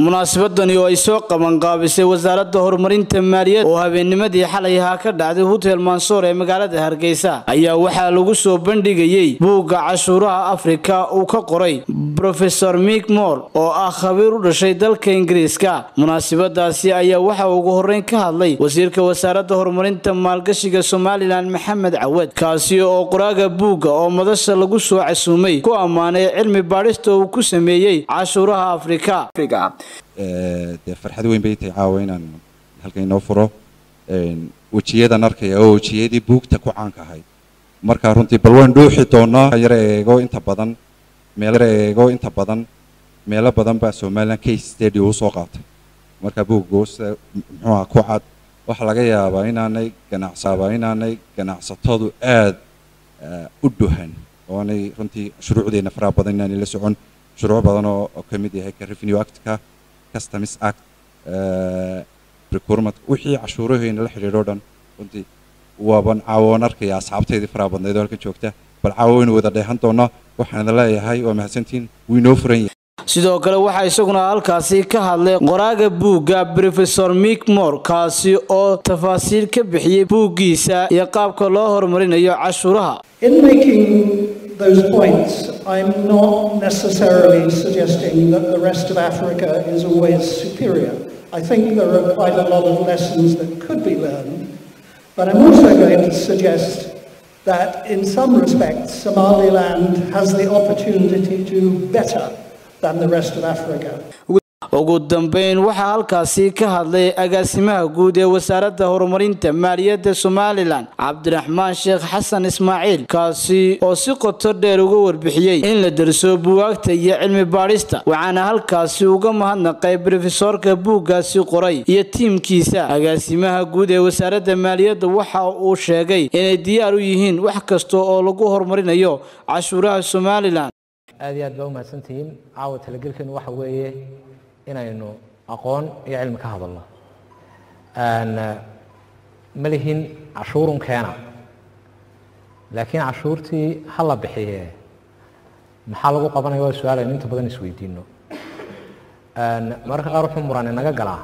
munaasabadani oo ay soo qabanqaabisay wasaaradda horumarinta maaliyadda oo habeennimadii xalay ahaa ka dhacday hotel mansoor ee magaalada hargeysa ayaa waxaa lagu soo bandhigayey buugga cashuuraha afrika uu ka qoray brofesor mik moor oo ah khabiir u dhashay dalka ingiriiska munaasabadaasi ayaa waxaa ugu horreyn ka hadlay wasiirka wasaaradda horumarinta maalgashiga somalilan maxamed cawad kaasi oo qoraaga buugga oo madasha lagu soo casuumay ku ammaanay cilmi baadhista uu ku sameeyey cashuuraha afrika dee farxad weyn bay tahay caawa inaan halkan inoo furo wejiyadan arkaya oo wejiyadii buugta ku caanka ahayd marka runtii bal waan dhuuxi doonaa yar eego inta badan meel yar eego inta badan meelo badan baa somaliland case study uu soo qaatay marka buuggoose muxuu aha ku cad waxaa laga yaabaa inaanay ganacsaabaa inaanay ganacsatadu aad u dhuhan oonay runtii shuruucdeena faraha badan inaanay la socon shuruuc badan oo ka mid yahay ka revenue actka customs act procurement wixii cashuuraheena la xidhiidho o dhan runtii waaban caawoon arkaya asxaabteydii faraha badnayd oo halkan joogta bal caawo waynu wada dheehan doonaa waxaan idin leeyahay waa mahadsantihiin wuu inoo furan yahay sidoo kale waxaa isaguna halkaasi ka hadlay qoraaga buugga brofesor mik moor kaasi oo tafaasiil ka bixiyey buuggiisa iyo qaabka loo horumarinayo cashuuraha those points, I'm not necessarily suggesting that the rest of Africa is always superior. I think there are quite a lot of lessons that could be learned, but I'm also going to suggest that in some respects Somaliland has the opportunity to do better than the rest of Africa. ugu dambeyn waxaa halkaasi ka hadlay agaasimaha guud ee wasaaradda horumarinta maaliyadda somalilan cabdiraxmaan sheekh xasan ismaaciil kaasi oo si qoto dheer uga warbixiyey in la darso buwaagta iyo cilmi baadhista waxaana halkaasi uga mahadnaqay brofesoorka buuggaasi qoray iyo tiimkiisa agaasimaha guud ee wasaaradda maaliyadda waxa uu sheegay inay diyaar u yihiin wax kasta oo lagu horumarinayo cashuuraha somalilan aad iyo aad baa u mahadsantihiin caawa talagelkeenu waxa weeye inaynu aqoon iyo cilmi ka hadalno ma lihin cashuurun keena laakiin cashuurtii ha la bixiye maxaa lagu qabanaya waa su-aal aynu inta badan isweydiino mararka qaar wuxuu muran inaga galaa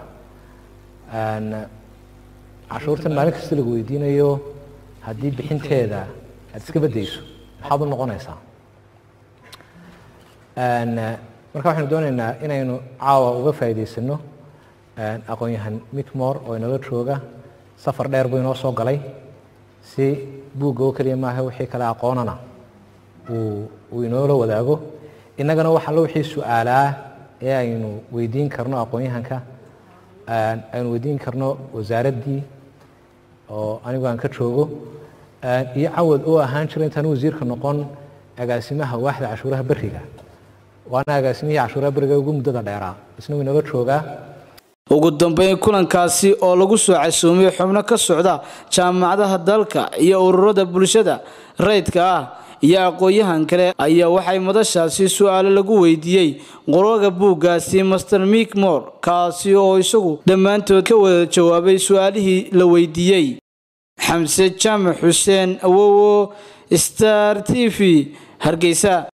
cashuurtan maalin kasta lagu weydiinayo haddii bixinteeda aad iska bedayso maxaad u noqonaysaa marka waxaynu doonaynaa inaynu caawa uga faa'iidaysano aqoon-yahan mikmor oo inala jooga safar dheer buu inoo soo galay si buugga oo keliya maaha wixii kale aqoonana uu uu inoola wadaago innagana waxa lo wixii su-aalaa ee aynu weydiin karno aqoon-yahanka aynu weydiin karno wasaaraddii oo anigu aan ka joogo iyo cawad oo ahaan jira intaan wasiirka noqon agaasimaha waaxda cashuuraha beriga waana agaasimihii cashuuraha beriga ugu muddada dheeraa isna wuu inala joogaa ugu dambeyn kulankaasi oo lagu soo casuumay xubno ka socda jaamacadaha dalka iyo ururada bulshada rayidka ah iyo aqoon-yahan kale ayaa waxay madashaasi su-aalo lagu weydiiyey qorooga buuggaasi master mik moor kaasi oo isagu dhammaantood ka wada jawaabay su-aalihii la weydiiyey xamse jaamac xuseen awowo star t v hargeysa